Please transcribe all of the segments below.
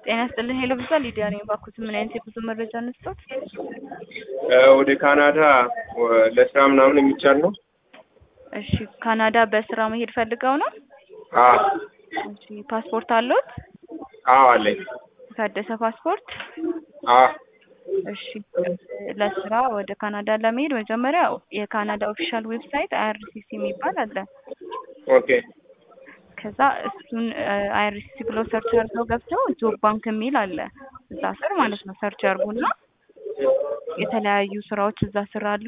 ጤና ይስጥልን ሄሎ ብዛ ሊዲያ ነኝ። እባክዎት ምን አይነት የጉዞ መረጃ እንስጦት? ወደ ካናዳ ለስራ ምናምን የሚቻል ነው? እሺ ካናዳ በስራ መሄድ ፈልገው ነው? አዎ እሺ ፓስፖርት አለዎት? አዎ አለኝ። የታደሰ ፓስፖርት? አዎ እሺ ለስራ ወደ ካናዳ ለመሄድ መጀመሪያ የካናዳ ኦፊሻል ዌብሳይት አይአርሲሲ የሚባል አለ። ኦኬ ከዛ እሱን አይአርሲሲ ብሎ ሰርች አድርገው ገብተው ጆብ ባንክ የሚል አለ እዛ ስር ማለት ነው። ሰርች አድርጉና የተለያዩ ስራዎች እዛ ስር አሉ።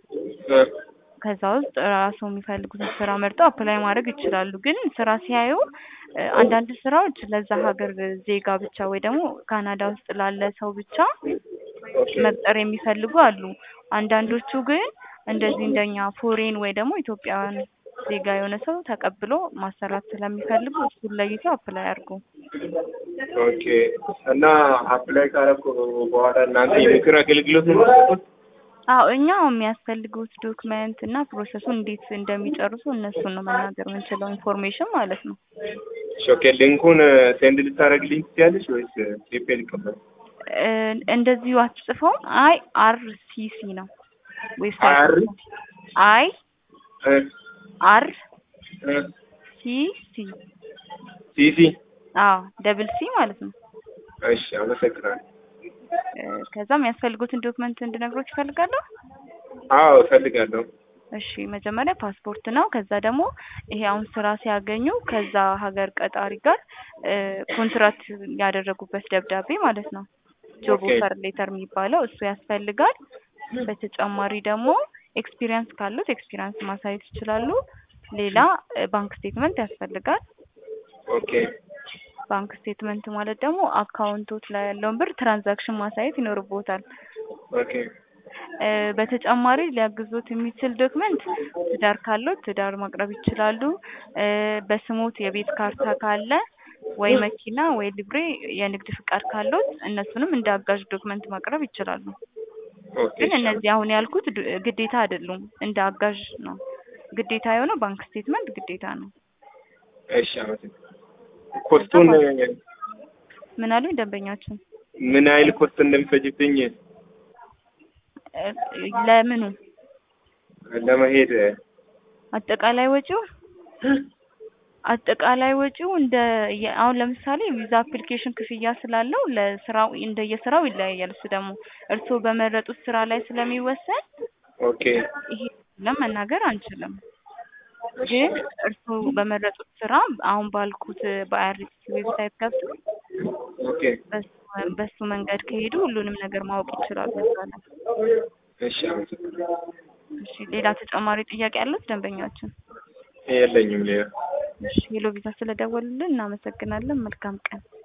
ከዛ ውስጥ ራሱ የሚፈልጉትን ስራ መርጠው አፕላይ ማድረግ ይችላሉ። ግን ስራ ሲያዩ አንዳንድ ስራዎች ለዛ ሀገር ዜጋ ብቻ ወይ ደግሞ ካናዳ ውስጥ ላለ ሰው ብቻ መቅጠር የሚፈልጉ አሉ። አንዳንዶቹ ግን እንደዚህ እንደኛ ፎሬን ወይ ደግሞ ኢትዮጵያውያን ዜጋ የሆነ ሰው ተቀብሎ ማሰራት ስለሚፈልጉ እሱን ለይተው አፕላይ አድርጉ። ኦኬ እና አፕላይ ካረኩ በኋላ እናንተ የምክር አገልግሎት ነው የምትሰጡት? አዎ እኛ የሚያስፈልጉት ዶክመንት እና ፕሮሰሱን እንዴት እንደሚጨርሱ እነሱን ነው መናገር የምንችለው ኢንፎርሜሽን ማለት ነው። ኦኬ ሊንኩን ሴንድ ልታደርግልኝ ትችያለሽ ወይስ ቴፔ ልቀበል? እንደዚሁ አትጽፈውም። አይ አር ሲ ሲ ነው አር ዌብሳይት አይ እ አር እ ሲ ሲ ሲሲ አዎ ደብል ሲ ማለት ነው። እሺ አመሰግናለሁ። እ ከዛ የሚያስፈልጉትን ዶክመንት እንድነግሮች ይፈልጋለሁ። አዎ እፈልጋለሁ። እሺ መጀመሪያ ፓስፖርት ነው። ከዛ ደግሞ ይሄ አሁን ስራ ሲያገኙ ከዛ ሀገር ቀጣሪ ጋር እ ኮንትራት ያደረጉበት ደብዳቤ ማለት ነው። ጆብ ኦኬ። ኦፈር ሌተር የሚባለው እሱ ያስፈልጋል። በተጨማሪ ደግሞ ኤክስፒሪየንስ ካሉት ኤክስፒሪየንስ ማሳየት ይችላሉ። ሌላ እ ባንክ ስቴትመንት ያስፈልጋል። ኦኬ ባንክ ስቴትመንት ማለት ደግሞ አካውንቶች ላይ ያለውን ብር ትራንዛክሽን ማሳየት ይኖርቦታል። ኦኬ እ በተጨማሪ ሊያግዞት የሚችል ዶክመንት ትዳር ካለው ትዳር ማቅረብ ይችላሉ። እ በስሞት የቤት ካርታ ካለ ወይ መኪና ወይ ሊብሬ የንግድ ፍቃድ ካለው እነሱንም እንደ አጋዥ ዶክመንት ማቅረብ ይችላሉ። ኦኬ ግን እነዚህ አሁን ያልኩት ድ- ግዴታ አይደሉም፣ እንደ አጋዥ ነው። ግዴታ የሆነው ባንክ ስቴትመንት ግዴታ ነው። እሺ አመሰግናለሁ። ኮስቱን ምን አሉኝ ደንበኛችን? ምን ያህል ኮስት እንደሚፈጅብኝ እ ለምኑ ለመሄድ አጠቃላይ ወጪው አጠቃላይ ወጪው እንደ የ- አሁን ለምሳሌ ቪዛ አፕሊኬሽን ክፍያ ስላለው ለስራው እንደየስራው ይለያያል። እሱ ደግሞ እርስዎ በመረጡት ስራ ላይ ስለሚወሰን ኦኬ ይሄ ለመናገር አንችልም። ግን እርስዎ በመረጡት ስራ አሁን ባልኩት በአይአርሲ ዌብሳይት ገብተው ኦኬ በሱ- በሱ መንገድ ከሄዱ ሁሉንም ነገር ማወቅ ይችላሉ። እዛ ላይ እሺ አመሰግናለሁ። እሺ፣ ሌላ ተጨማሪ ጥያቄ ያሉት ደንበኛችን? የለኝም ሌላ እሺ፣ ሄሎ ቪዛ ስለደወሉልን እናመሰግናለን። መልካም ቀን።